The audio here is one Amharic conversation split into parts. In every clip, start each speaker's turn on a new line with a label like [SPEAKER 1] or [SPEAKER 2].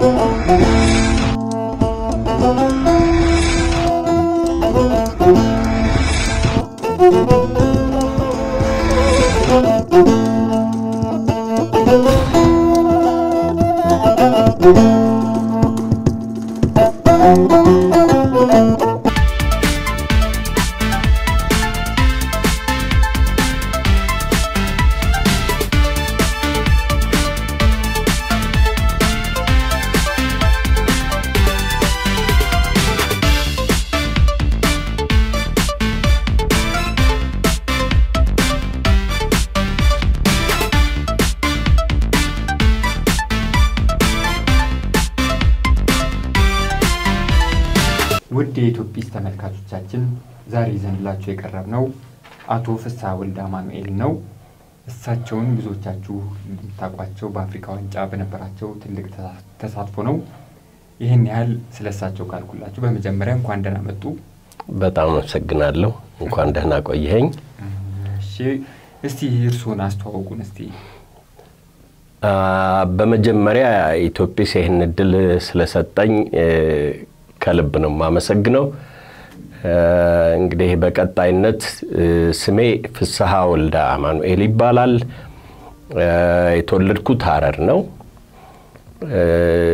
[SPEAKER 1] ውድ የኢትዮጲስ ተመልካቾቻችን ዛሬ ይዘንላችሁ የቀረብነው አቶ ፍስሐ ወልደ አማኑኤል ነው። እሳቸውን ብዙዎቻችሁ የምታውቋቸው በአፍሪካ ዋንጫ በነበራቸው ትልቅ ተሳትፎ ነው። ይህን ያህል ስለ እሳቸው ካልኩላችሁ በመጀመሪያ እንኳን ደህና መጡ።
[SPEAKER 2] በጣም አመሰግናለሁ። እንኳን ደህና ቆየኸኝ።
[SPEAKER 1] እሺ፣ እስቲ እርስዎን አስተዋውቁን እስቲ።
[SPEAKER 2] አ፣ በመጀመሪያ ኢትዮጲስ ይህን እድል ስለሰጠኝ እ፣ ከልብ ነው የማመሰግነው። እ፣ እንግዲህ በቀጣይነት እ፣ ስሜ ፍስሐ ወልደ አማኑኤል ይባላል። እ፣ የተወለድኩት ሀረር ነው። እ፣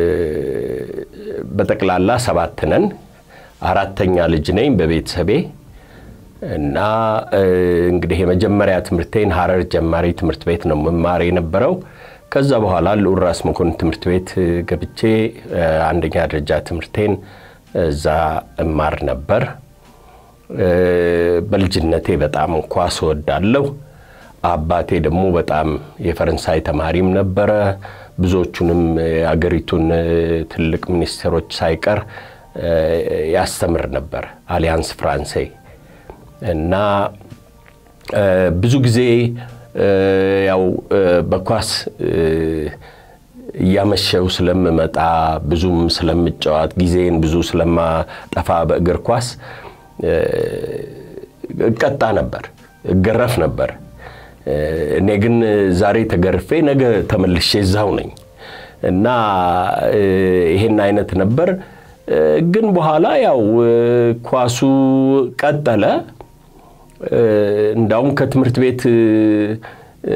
[SPEAKER 2] በጠቅላላ ሰባት ነን። አራተኛ ልጅ ነኝ በቤተሰቤ እና እ፣ እንግዲህ የመጀመሪያ ትምህርቴን ሀረር ጀማሪ ትምህርት ቤት ነው መማር የነበረው። ከዛ በኋላ ልዑል ራስ መኮንን ትምህርት ቤት እ፣ ገብቼ እ፣ አንደኛ ደረጃ ትምህርቴን እዛ እማር ነበር። እ፣ በልጅነቴ በጣም ኳስ እወዳለሁ። አባቴ ደግሞ በጣም የፈረንሳይ ተማሪም ነበረ። ብዙዎቹንም የአገሪቱን እ፣ ትልቅ ሚኒስቴሮች ሳይቀር እ፣ ያስተምር ነበር አሊያንስ ፍራንሴ እና እ፣ ብዙ ጊዜ እ፣ ያው እ፣ በኳስ እ፣ እያመሸው ስለምመጣ ብዙም ስለምጫወት ጊዜን ብዙ ስለማጠፋ በእግር ኳስ እ፣ እቀጣ ነበር፣ እገረፍ ነበር። እ፣ እኔ ግን ዛሬ ተገርፌ ነገ ተመልሼ እዛው ነኝ እና እ፣ ይሄን አይነት ነበር። እ፣ ግን በኋላ ያው እ፣ ኳሱ ቀጠለ። እ፣ እንዳውም ከትምህርት ቤት እ፣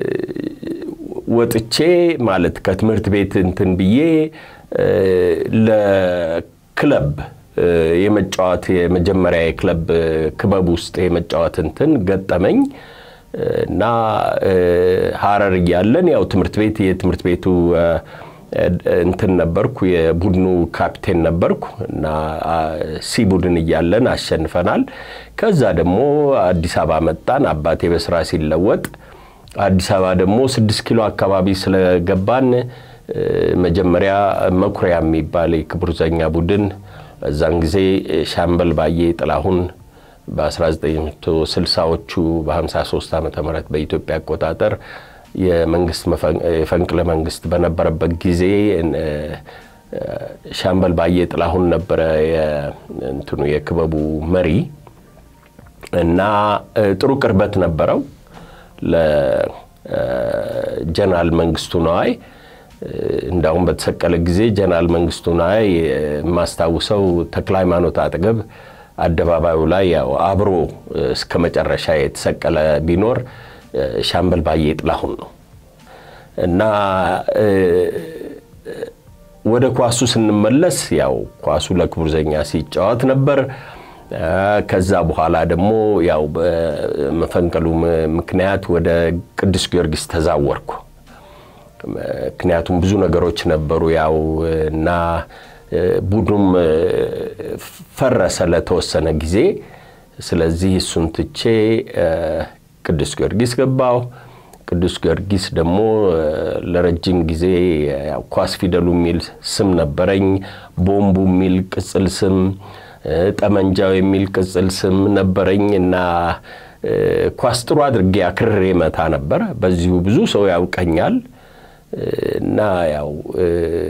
[SPEAKER 2] ወጥቼ ማለት ከትምህርት ቤት እንትን ብዬ እ፣ ለክለብ እ፣ የመጫወት የመጀመሪያ የክለብ እ፣ ክበብ ውስጥ የመጫወት እንትን ገጠመኝ እ፣ እና እ፣ ሀረር እያለን ያው ትምህርት ቤት የትምህርት ቤቱ እ፣ እንትን ነበርኩ የቡድኑ ካፕቴን ነበርኩ እና አ፣ ሲ ቡድን እያለን አሸንፈናል። ከዛ ደግሞ አዲስ አበባ መጣን። አባቴ በስራ ሲለወጥ አዲስ አበባ ደግሞ ስድስት ኪሎ አካባቢ ስለገባን እ፣ መጀመሪያ መኩሪያ የሚባል የክቡር ዘበኛ ቡድን በዛን ጊዜ ሻምበል ባዬ ጥላሁን በ1960ዎቹ በ53 ዓመተ ምህረት በኢትዮጵያ አቆጣጠር የመንግስት መፈን- የፈንቅለ መንግስት በነበረበት ጊዜ እ፣ ሻምበል ባዬ ጥላሁን ነበረ የ- እንትኑ የክበቡ መሪ እና እ፣ ጥሩ ቅርበት ነበረው ለጀነራል መንግስቱ ነዋይ። እ፣ እንዳውም በተሰቀለ ጊዜ ጀነራል መንግስቱ ነዋይ የማስታውሰው ተክለ ሃይማኖት አጠገብ አደባባዩ ላይ ያው አብሮ እ፣ እስከ መጨረሻ የተሰቀለ ቢኖር እ፣ ሻምበል ባዬ ጥላሁን ነው እና እ፣ ወደ ኳሱ ስንመለስ ያው ኳሱ ለክቡር ዘበኛ ሲጫወት ነበር። እ፣ ከዛ በኋላ ደግሞ ያው በመፈንቅሉ ም- ምክንያት ወደ ቅዱስ ጊዮርጊስ ተዛወርኩ። ምክንያቱም ብዙ ነገሮች ነበሩ ያው እና እ፣ ቡድኑም እ፣ ፈረሰ ለተወሰነ ጊዜ። ስለዚህ እሱን ትቼ እ፣ ቅዱስ ጊዮርጊስ ገባሁ። ቅዱስ ጊዮርጊስ ደግሞ እ፣ ለረጅም ጊዜ ያው ኳስ ፊደሉ የሚል ስም ነበረኝ። ቦምቡ የሚል ቅጽል ስም፣ እ፣ ጠመንጃው የሚል ቅጽል ስም ነበረኝ እና እ፣ ኳስ ጥሩ አድርጌ አክርሬ መታ ነበር። በዚሁ ብዙ ሰው ያውቀኛል እና ያው እ፣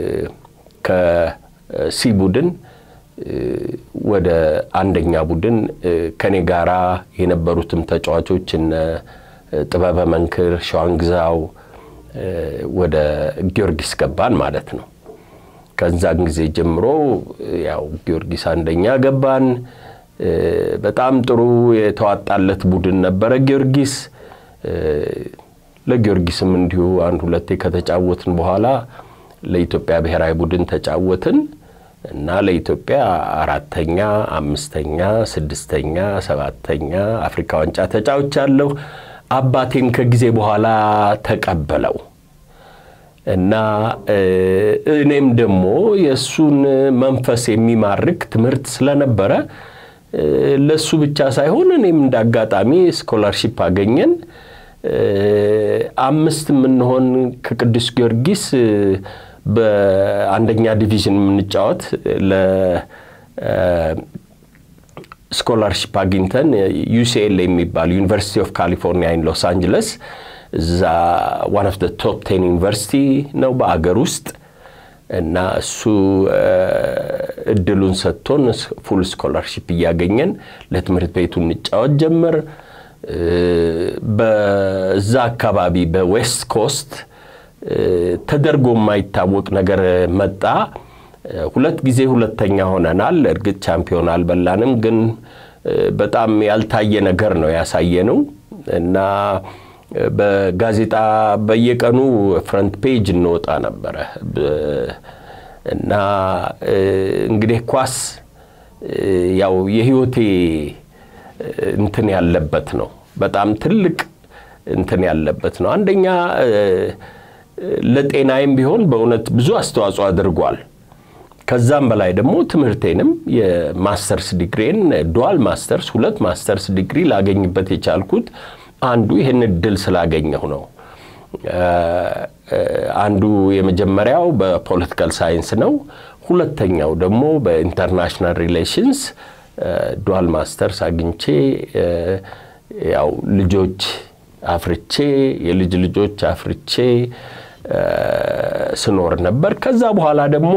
[SPEAKER 2] ከሲ ቡድን እ፣ ወደ አንደኛ ቡድን እ፣ ከኔ ጋራ የነበሩትም ተጫዋቾች እነ ጥበበ መንክር፣ ሸዋንግዛው እ፣ ወደ ጊዮርጊስ ገባን ማለት ነው። ከዛን ጊዜ ጀምሮ ያው ጊዮርጊስ አንደኛ ገባን። በጣም ጥሩ የተዋጣለት ቡድን ነበረ ጊዮርጊስ። ለጊዮርጊስም እንዲሁ አንድ ሁለቴ ከተጫወትን በኋላ ለኢትዮጵያ ብሔራዊ ቡድን ተጫወትን እና ለኢትዮጵያ አራተኛ፣ አምስተኛ፣ ስድስተኛ፣ ሰባተኛ አፍሪካ ዋንጫ ተጫውቻለሁ። አባቴም ከጊዜ በኋላ ተቀበለው እና እኔም ደግሞ የእሱን መንፈስ የሚማርክ ትምህርት ስለነበረ ለሱ ብቻ ሳይሆን እኔም እንደ አጋጣሚ ስኮላርሺፕ አገኘን። አምስት የምንሆን ከቅዱስ ጊዮርጊስ በአንደኛ ዲቪዥን የምንጫወት ለስኮላርሺፕ አግኝተን ዩሲኤል የሚባል ዩኒቨርሲቲ ኦፍ ካሊፎርኒያ ኢን ሎስ አንጀለስ እዛ ዋን ኦፍ ቶፕ ቴን ዩኒቨርሲቲ ነው በአገር ውስጥ እና እሱ እድሉን ሰጥቶን ፉል ስኮላርሺፕ እያገኘን ለትምህርት ቤቱ እንጫወት ጀመር። በዛ አካባቢ በዌስት ኮስት ተደርጎ የማይታወቅ ነገር መጣ። ሁለት ጊዜ ሁለተኛ ሆነናል። እርግጥ ቻምፒዮን አልበላንም፣ ግን በጣም ያልታየ ነገር ነው ያሳየነው እና በጋዜጣ በየቀኑ ፍረንት ፔጅ እንወጣ ነበረ እና እንግዲህ ኳስ ያው የህይወቴ እንትን ያለበት ነው። በጣም ትልቅ እንትን ያለበት ነው። አንደኛ ለጤናዬም ቢሆን በእውነት ብዙ አስተዋጽኦ አድርጓል። ከዛም በላይ ደግሞ ትምህርቴንም የማስተርስ ዲግሪን ዱዋል ማስተርስ ሁለት ማስተርስ ዲግሪ ላገኝበት የቻልኩት አንዱ ይህን እድል ስላገኘሁ ነው። አንዱ የመጀመሪያው በፖለቲካል ሳይንስ ነው። ሁለተኛው ደግሞ በኢንተርናሽናል ሪሌሽንስ ዱዋል ማስተርስ አግኝቼ ያው ልጆች አፍርቼ የልጅ ልጆች አፍርቼ ስኖር ነበር። ከዛ በኋላ ደግሞ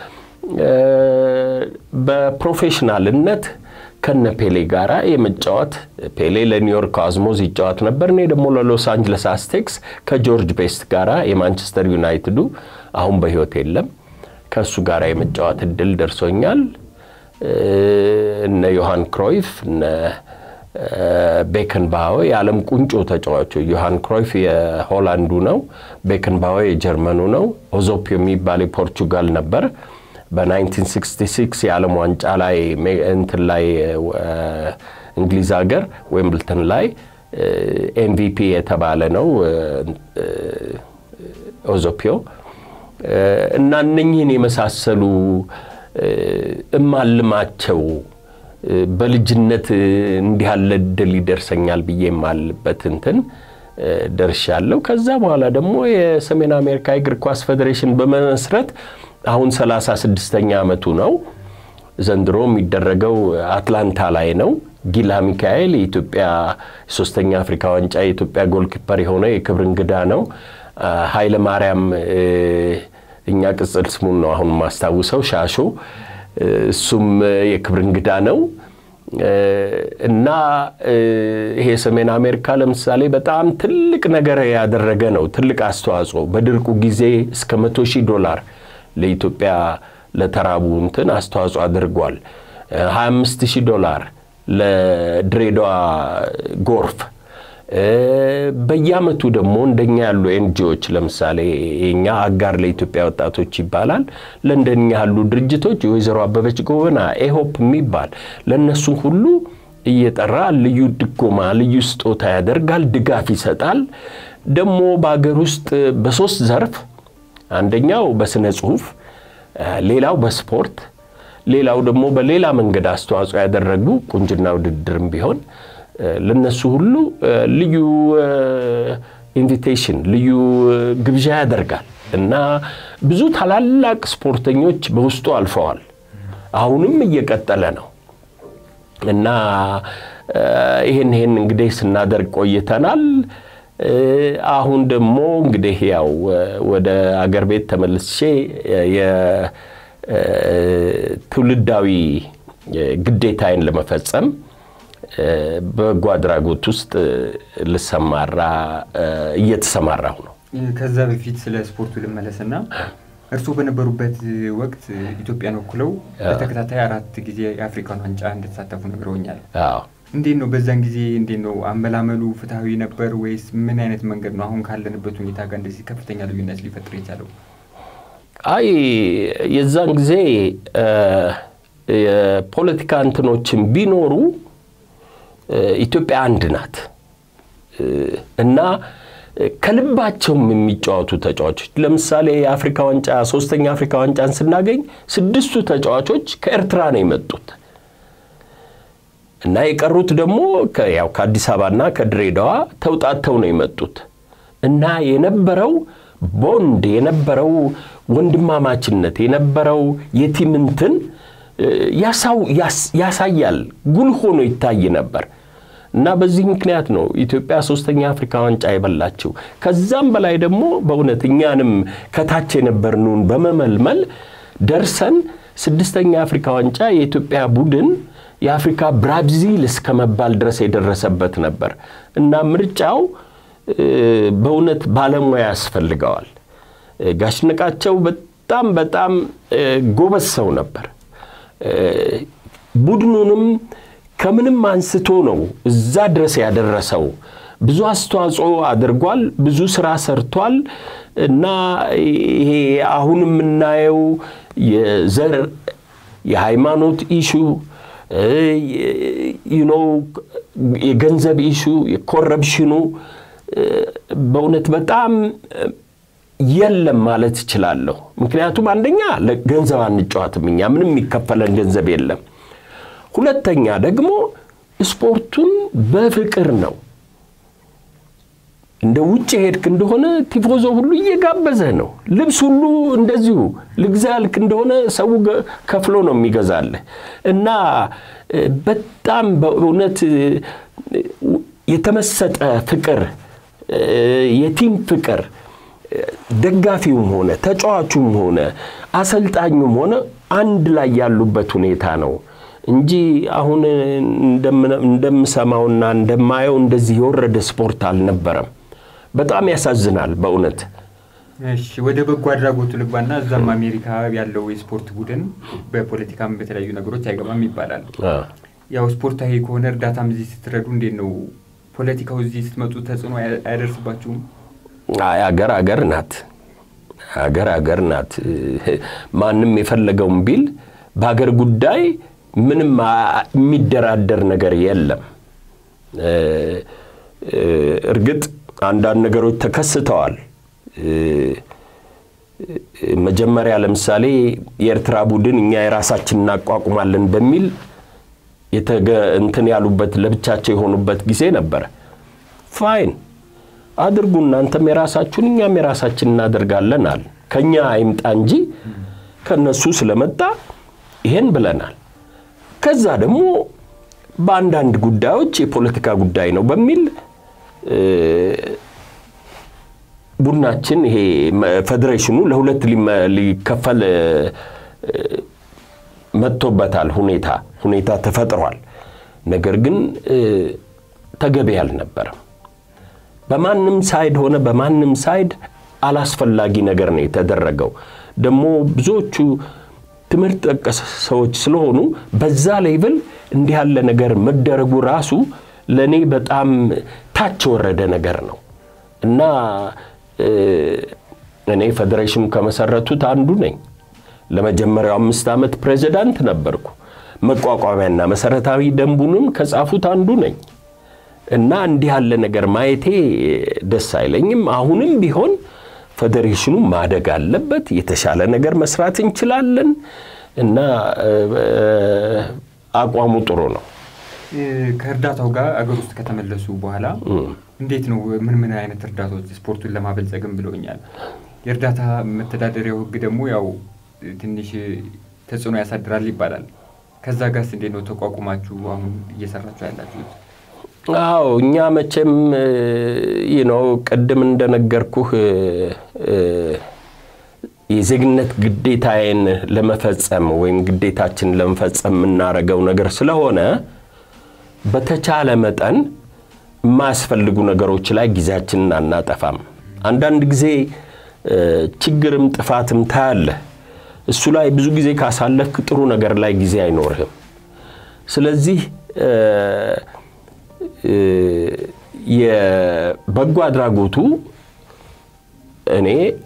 [SPEAKER 2] በፕሮፌሽናልነት ከነ ፔሌ ጋር የመጫወት ፔሌ ለኒውዮርክ አዝሞዝ ይጫወት ነበር። እኔ ደግሞ ለሎስ አንጅለስ አስቴክስ ከጆርጅ ቤስት ጋር የማንቸስተር ዩናይትዱ አሁን በሕይወት የለም ከእሱ ጋር የመጫወት እድል ደርሶኛል። እነ ዮሐን ክሮይፍ እነ ቤከን ባዌ የዓለም ቁንጮ ተጫዋቾች ዮሐን ክሮይፍ የሆላንዱ ነው። ቤከን ባዌ የጀርመኑ ነው። ኦዞፒዮ የሚባል የፖርቹጋል ነበር። በ1966 የዓለም ዋንጫ ላይ እንትን ላይ እንግሊዝ ሀገር ዌምብልተን ላይ ኤምቪፒ የተባለ ነው ኦዞፒዮ እና እነኝህን የመሳሰሉ እማልማቸው በልጅነት እንዲህ ያለ እድል ይደርሰኛል ብዬ የማልበት እንትን ደርሻለሁ። ከዛ በኋላ ደግሞ የሰሜን አሜሪካ እግር ኳስ ፌዴሬሽን በመመስረት አሁን 36ኛ ዓመቱ ነው። ዘንድሮ የሚደረገው አትላንታ ላይ ነው። ጊላ ሚካኤል የኢትዮጵያ ሶስተኛ አፍሪካ ዋንጫ የኢትዮጵያ ጎልኪፐር የሆነ የክብር እንግዳ ነው። ኃይለ ማርያም እኛ ቅጽል ስሙን ነው አሁን የማስታውሰው ሻሾ እሱም የክብር እንግዳ ነው እና ይሄ ሰሜን አሜሪካ ለምሳሌ በጣም ትልቅ ነገር ያደረገ ነው። ትልቅ አስተዋጽኦ በድርቁ ጊዜ እስከ መቶ ሺህ ዶላር ለኢትዮጵያ ለተራቡ እንትን አስተዋጽኦ አድርጓል። 25 ሺህ ዶላር ለድሬዳዋ ጎርፍ በየአመቱ ደግሞ እንደኛ ያሉ ኤንጂዎች ለምሳሌ የኛ አጋር ለኢትዮጵያ ወጣቶች ይባላል። ለእንደኛ ያሉ ድርጅቶች የወይዘሮ አበበች ጎበና ኤሆፕ የሚባል ለእነሱ ሁሉ እየጠራ ልዩ ድጎማ፣ ልዩ ስጦታ ያደርጋል፣ ድጋፍ ይሰጣል። ደግሞ በሀገር ውስጥ በሶስት ዘርፍ አንደኛው በስነ ጽሁፍ፣ ሌላው በስፖርት፣ ሌላው ደግሞ በሌላ መንገድ አስተዋጽኦ ያደረጉ ቁንጅና ውድድርም ቢሆን ለነሱ ሁሉ ልዩ ኢንቪቴሽን ልዩ ግብዣ ያደርጋል እና ብዙ ታላላቅ ስፖርተኞች በውስጡ አልፈዋል። አሁንም እየቀጠለ ነው እና ይህን ይህን እንግዲህ ስናደርግ ቆይተናል። አሁን ደግሞ እንግዲህ ያው ወደ አገር ቤት ተመልሼ የትውልዳዊ ግዴታዬን ለመፈጸም በበጎ አድራጎት ውስጥ ልሰማራ እየተሰማራሁ ነው።
[SPEAKER 1] ከዛ በፊት ስለ ስፖርቱ ልመለስና እርስዎ በነበሩበት ወቅት ኢትዮጵያን ወክለው በተከታታይ አራት ጊዜ የአፍሪካን ዋንጫ እንደተሳተፉ ነግረውኛል።
[SPEAKER 2] አዎ
[SPEAKER 1] እንዴት ነው በዛን ጊዜ እንዴት ነው አመላመሉ ፍትሐዊ ነበር ወይስ ምን አይነት መንገድ ነው አሁን ካለንበት ሁኔታ ጋር እንደዚህ ከፍተኛ ልዩነት ሊፈጥር የቻለው?
[SPEAKER 2] አይ የዛን ጊዜ የፖለቲካ እንትኖችን ቢኖሩ ኢትዮጵያ አንድ ናት እና ከልባቸውም የሚጫወቱ ተጫዋቾች ለምሳሌ የአፍሪካ ዋንጫ ሶስተኛ አፍሪካ ዋንጫን ስናገኝ ስድስቱ ተጫዋቾች ከኤርትራ ነው የመጡት እና የቀሩት ደግሞ ያው ከአዲስ አበባና ከድሬዳዋ ተውጣተው ነው የመጡት እና የነበረው ቦንድ የነበረው ወንድማማችነት የነበረው የቲም እንትን ያሳያል፣ ጉልህ ሆኖ ይታይ ነበር እና በዚህ ምክንያት ነው ኢትዮጵያ ሶስተኛ አፍሪካ ዋንጫ የበላችው። ከዛም በላይ ደግሞ በእውነት እኛንም ከታች የነበርነውን በመመልመል ደርሰን ስድስተኛ አፍሪካ ዋንጫ የኢትዮጵያ ቡድን የአፍሪካ ብራዚል እስከ መባል ድረስ የደረሰበት ነበር እና ምርጫው በእውነት ባለሙያ ያስፈልገዋል። ጋሽነቃቸው በጣም በጣም ጎበዝ ሰው ነበር። ቡድኑንም ከምንም አንስቶ ነው እዛ ድረስ ያደረሰው። ብዙ አስተዋጽኦ አድርጓል። ብዙ ስራ ሰርቷል እና ይሄ አሁን የምናየው የዘር የሃይማኖት ኢሹ ዩኖ የገንዘብ ኢሹ የኮረፕሽኑ በእውነት በጣም የለም ማለት እችላለሁ። ምክንያቱም አንደኛ ገንዘብ አንጫወትም እኛ ምንም የሚከፈለን ገንዘብ የለም። ሁለተኛ ደግሞ ስፖርቱን በፍቅር ነው። እንደ ውጭ ሄድክ እንደሆነ ቲፎዞ ሁሉ እየጋበዘህ ነው። ልብስ ሁሉ እንደዚሁ ልግዛ ያልክ እንደሆነ ሰው ከፍሎ ነው የሚገዛልህ እና በጣም በእውነት የተመሰጠ ፍቅር፣ የቲም ፍቅር ደጋፊውም ሆነ ተጫዋቹም ሆነ አሰልጣኙም ሆነ አንድ ላይ ያሉበት ሁኔታ ነው እንጂ አሁን እንደምሰማውና እንደማየው እንደዚህ የወረደ ስፖርት አልነበረም። በጣም ያሳዝናል በእውነት።
[SPEAKER 1] እሺ ወደ በጎ አድራጎቱ ልግባና እዛም አሜሪካ ያለው የስፖርት ቡድን በፖለቲካም በተለያዩ ነገሮች አይገባም ይባላል። ያው ስፖርታዊ ከሆነ እርዳታም እዚህ ስትረዱ እንዴት ነው ፖለቲካው እዚህ ስትመጡ ተጽዕኖ አያደርስባችሁም?
[SPEAKER 2] አገር አገር ናት። አገር አገር ናት። ማንም የፈለገውን ቢል በሀገር ጉዳይ ምንም የሚደራደር ነገር የለም። እርግጥ አንዳንድ ነገሮች ተከስተዋል። መጀመሪያ ለምሳሌ የኤርትራ ቡድን እኛ የራሳችን እናቋቁማለን በሚል እንትን ያሉበት ለብቻቸው የሆኑበት ጊዜ ነበረ። ፋይን አድርጉ፣ እናንተም የራሳችሁን እኛም የራሳችን እናደርጋለን አል ከእኛ አይምጣ እንጂ ከነሱ ስለመጣ ይሄን ብለናል። ከዛ ደግሞ በአንዳንድ ጉዳዮች የፖለቲካ ጉዳይ ነው በሚል ቡድናችን ይሄ ፌዴሬሽኑ ለሁለት ሊከፈል መጥቶበታል። ሁኔታ ሁኔታ ተፈጥሯል። ነገር ግን ተገቢ አልነበረም። በማንም ሳይድ ሆነ በማንም ሳይድ አላስፈላጊ ነገር ነው የተደረገው። ደግሞ ብዙዎቹ ትምህርት ጠቀስ ሰዎች ስለሆኑ በዛ ሌቭል እንዲህ ያለ ነገር መደረጉ ራሱ ለእኔ በጣም ታች የወረደ ነገር ነው እና እኔ ፌዴሬሽኑ ከመሰረቱት አንዱ ነኝ። ለመጀመሪያው አምስት ዓመት ፕሬዚዳንት ነበርኩ። መቋቋሚያና መሰረታዊ ደንቡንም ከጻፉት አንዱ ነኝ እና እንዲህ ያለ ነገር ማየቴ ደስ አይለኝም። አሁንም ቢሆን ፌዴሬሽኑ ማደግ አለበት። የተሻለ ነገር መስራት እንችላለን እና አቋሙ ጥሩ ነው።
[SPEAKER 1] ከእርዳታው ጋር አገር ውስጥ ከተመለሱ በኋላ እንዴት ነው? ምን ምን አይነት እርዳታዎች ስፖርቱን ለማበልጸግም ብለውኛል። የእርዳታ መተዳደሪያው ሕግ ደግሞ ያው ትንሽ ተጽዕኖ ያሳድራል ይባላል። ከዛ ጋርስ እንዴት ነው ተቋቁማችሁ አሁን እየሰራችሁ ያላችሁት?
[SPEAKER 2] አዎ እኛ መቼም ይህ ነው ቅድም እንደነገርኩህ የዜግነት ግዴታዬን ለመፈጸም ወይም ግዴታችን ለመፈጸም የምናደርገው ነገር ስለሆነ በተቻለ መጠን የማያስፈልጉ ነገሮች ላይ ጊዜያችንን አናጠፋም። አንዳንድ ጊዜ ችግርም ጥፋትም ታያለህ። እሱ ላይ ብዙ ጊዜ ካሳለፍክ ጥሩ ነገር ላይ ጊዜ አይኖርህም። ስለዚህ የበጎ አድራጎቱ እኔ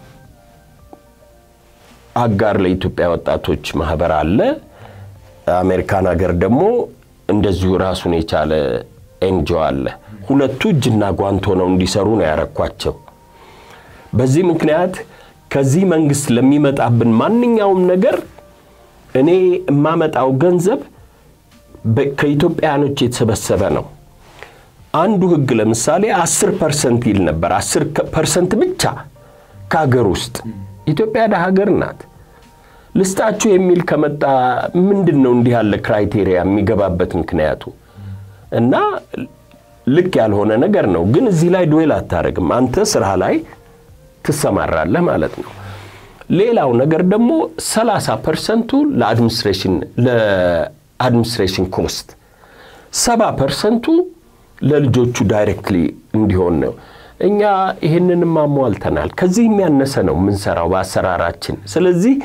[SPEAKER 2] አጋር ለኢትዮጵያ ወጣቶች ማህበር አለ። አሜሪካን ሀገር ደግሞ እንደዚሁ ራሱን የቻለ ኤንጂኦ አለ። ሁለቱ እጅና ጓንት ሆነው እንዲሰሩ ነው ያረኳቸው። በዚህ ምክንያት ከዚህ መንግስት ለሚመጣብን ማንኛውም ነገር እኔ የማመጣው ገንዘብ ከኢትዮጵያኖች የተሰበሰበ ነው። አንዱ ህግ ለምሳሌ አስር ፐርሰንት ይል ነበር። አስር ፐርሰንት ብቻ ከሀገር ውስጥ ኢትዮጵያ ደሀ ሀገር ናት። ልስጣችሁ የሚል ከመጣ ምንድን ነው እንዲህ ያለ ክራይቴሪያ የሚገባበት ምክንያቱ? እና ልክ ያልሆነ ነገር ነው። ግን እዚህ ላይ ዱዌል አታደርግም። አንተ ስራ ላይ ትሰማራለህ ማለት ነው። ሌላው ነገር ደግሞ 30 ፐርሰንቱ ለአድሚኒስትሬሽን ለአድሚኒስትሬሽን ኮስት፣ 70 ፐርሰንቱ ለልጆቹ ዳይሬክትሊ እንዲሆን ነው። እኛ ይህንንም አሟልተናል። ከዚህ የሚያነሰ ነው የምንሰራው በአሰራራችን። ስለዚህ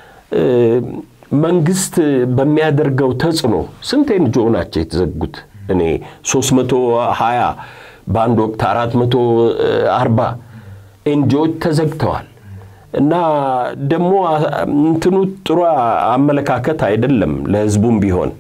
[SPEAKER 2] መንግስት በሚያደርገው ተጽዕኖ ስንት ኤንጂኦ ናቸው የተዘጉት? እኔ 320 በአንድ ወቅት 440 ኤንጂኦዎች ተዘግተዋል። እና ደግሞ እንትኑ ጥሩ አመለካከት አይደለም ለህዝቡም ቢሆን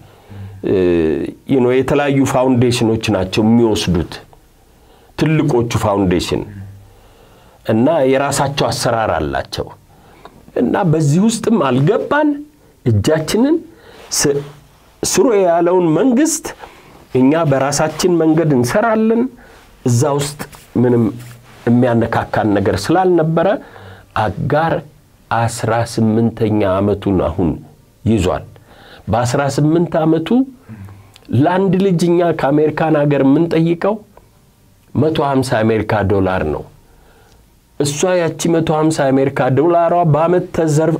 [SPEAKER 2] የተለያዩ ፋውንዴሽኖች ናቸው የሚወስዱት ትልቆቹ ፋውንዴሽን እና የራሳቸው አሰራር አላቸው። እና በዚህ ውስጥም አልገባን እጃችንን ስሩ ያለውን መንግስት እኛ በራሳችን መንገድ እንሰራለን። እዛ ውስጥ ምንም የሚያነካካን ነገር ስላልነበረ አጋር አስራ ስምንተኛ ዓመቱን አሁን ይዟል። በአስራ ስምንት ዓመቱ ለአንድ ልጅ እኛ ከአሜሪካን ሀገር የምንጠይቀው መቶ ሀምሳ አሜሪካ ዶላር ነው። እሷ ያቺ መቶ ሀምሳ አሜሪካ ዶላሯ በአመት ተዘርፍ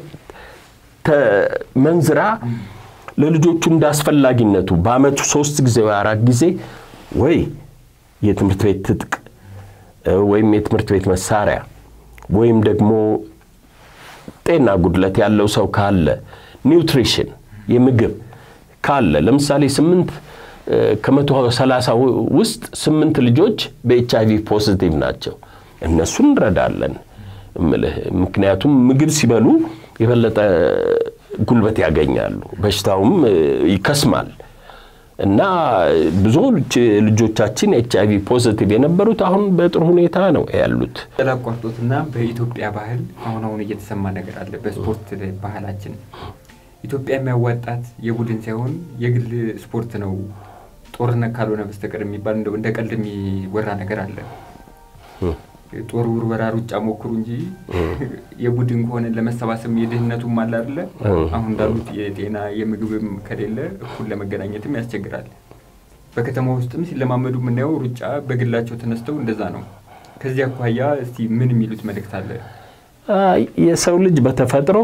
[SPEAKER 2] መንዝራ ለልጆቹ እንዳስፈላጊነቱ በአመቱ ሶስት ጊዜ ወይ አራት ጊዜ ወይ የትምህርት ቤት ትጥቅ ወይም የትምህርት ቤት መሳሪያ ወይም ደግሞ ጤና ጉድለት ያለው ሰው ካለ ኒውትሪሽን የምግብ ካለ ለምሳሌ ስምንት ከመቶ ሰላሳ ውስጥ ስምንት ልጆች በኤች አይቪ ፖዚቲቭ ናቸው። እነሱን እንረዳለን እምልህ ምክንያቱም ምግብ ሲበሉ የበለጠ ጉልበት ያገኛሉ፣ በሽታውም ይከስማል እና ብዙ ልጆቻችን ኤች አይቪ ፖዚቲቭ የነበሩት አሁን በጥሩ ሁኔታ ነው ያሉት።
[SPEAKER 1] ላቋርጦትና በኢትዮጵያ ባህል አሁን አሁን እየተሰማ ነገር አለ። በስፖርት ባህላችን ኢትዮጵያ የሚያዋጣት የቡድን ሳይሆን የግል ስፖርት ነው ጦርነት ካልሆነ በስተቀር የሚባል እንደው እንደ ቀልድ የሚወራ ነገር አለ። ጦር ውርወራ፣ ሩጫ ሞክሩ እንጂ የቡድን ከሆነ ለመሰባሰብ የድህነቱም አለ አይደለ? አሁን እንዳሉት የጤና የምግብም ከሌለ እኩል ለመገናኘትም ያስቸግራል። በከተማ ውስጥም ሲለማመዱ የምናየው ሩጫ በግላቸው ተነስተው እንደዛ ነው። ከዚህ አኳያ እስቲ ምን የሚሉት መልእክት አለ?
[SPEAKER 2] የሰው ልጅ በተፈጥሮ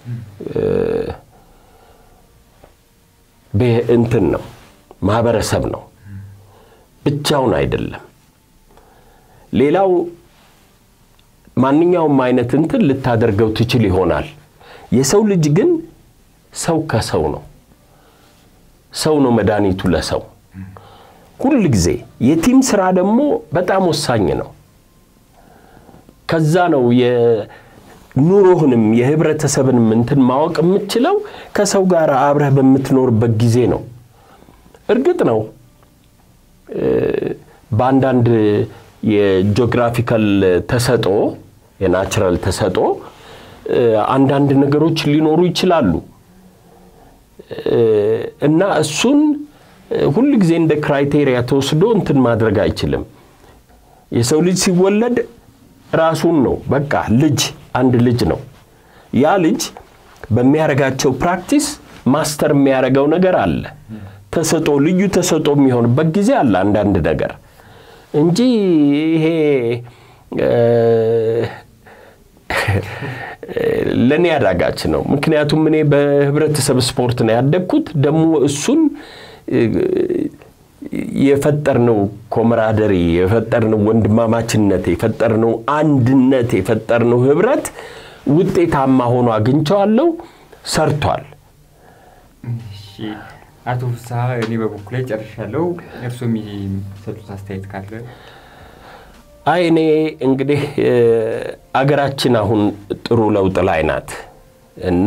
[SPEAKER 2] እንትን ነው ማህበረሰብ ነው፣ ብቻውን አይደለም። ሌላው ማንኛውም አይነት እንትን ልታደርገው ትችል ይሆናል። የሰው ልጅ ግን ሰው ከሰው ነው። ሰው ነው መድኃኒቱ ለሰው ሁል ጊዜ። የቲም ስራ ደግሞ በጣም ወሳኝ ነው። ከዛ ነው የኑሮህንም የህብረተሰብንም እንትን ማወቅ የምትችለው ከሰው ጋር አብረህ በምትኖርበት ጊዜ ነው። እርግጥ ነው በአንዳንድ የጂኦግራፊካል ተሰጦ የናቹራል ተሰጦ አንዳንድ ነገሮች ሊኖሩ ይችላሉ እና እሱን ሁል ጊዜ እንደ ክራይቴሪያ ተወስዶ እንትን ማድረግ አይችልም። የሰው ልጅ ሲወለድ ራሱን ነው በቃ ልጅ አንድ ልጅ ነው። ያ ልጅ በሚያደርጋቸው ፕራክቲስ ማስተር የሚያደርገው ነገር አለ። ተሰጦ ልዩ ተሰጦ የሚሆንበት ጊዜ አለ አንዳንድ ነገር እንጂ ይሄ ለእኔ አዳጋች ነው። ምክንያቱም እኔ በህብረተሰብ ስፖርት ነው ያደግኩት። ደግሞ እሱን የፈጠርነው ኮመራደሪ የፈጠርነው ወንድማማችነት የፈጠርነው አንድነት የፈጠርነው ህብረት ውጤታማ ሆኖ አግኝቸዋለሁ። ሰርቷል።
[SPEAKER 1] እሺ አቶ ፍስሐ እኔ በበኩሌ ጨርሻለሁ። እርስዎ የሚሰጡት አስተያየት ካለ?
[SPEAKER 2] አይ እኔ እንግዲህ አገራችን አሁን ጥሩ ለውጥ ላይ ናት እና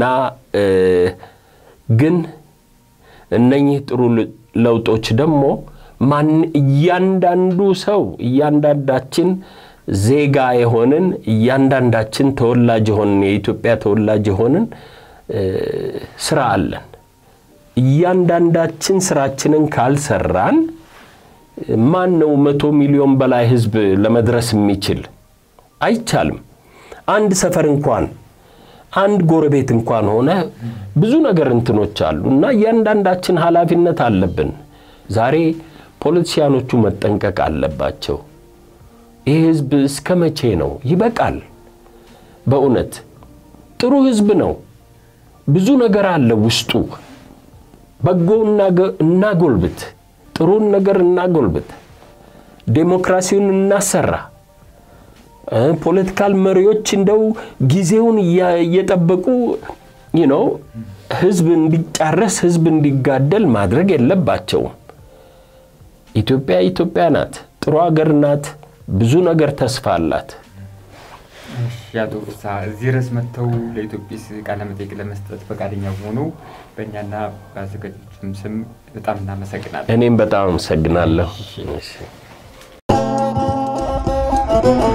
[SPEAKER 2] ግን እነኚህ ጥሩ ለውጦች ደግሞ ማን እያንዳንዱ ሰው እያንዳንዳችን ዜጋ የሆንን እያንዳንዳችን ተወላጅ የሆንን የኢትዮጵያ ተወላጅ የሆንን ስራ አለን። እያንዳንዳችን ስራችንን ካልሰራን ማን ነው መቶ ሚሊዮን በላይ ህዝብ ለመድረስ የሚችል? አይቻልም። አንድ ሰፈር እንኳን አንድ ጎረቤት እንኳን ሆነ ብዙ ነገር እንትኖች አሉ እና እያንዳንዳችን ኃላፊነት አለብን። ዛሬ ፖለቲሲያኖቹ መጠንቀቅ አለባቸው። ይህ ህዝብ እስከ መቼ ነው? ይበቃል። በእውነት ጥሩ ህዝብ ነው። ብዙ ነገር አለ ውስጡ። በጎ እናጎልብት፣ ጥሩን ነገር እናጎልብት፣ ዴሞክራሲውን እናሰራ። ፖለቲካል መሪዎች እንደው ጊዜውን እየጠበቁ ነው ህዝብ እንዲጫረስ ህዝብ እንዲጋደል ማድረግ የለባቸውም። ኢትዮጵያ ኢትዮጵያ ናት፣ ጥሩ ሀገር ናት፣ ብዙ ነገር ተስፋ አላት።
[SPEAKER 1] አቶ ፍስሐ እዚህ ድረስ መጥተው ለኢትዮጲስ ቃለ መጠይቅ ለመስጠት ፈቃደኛ ሆኑ በእኛና በአዘጋጆችም ስም በጣም እናመሰግናለን።
[SPEAKER 2] እኔም በጣም አመሰግናለሁ።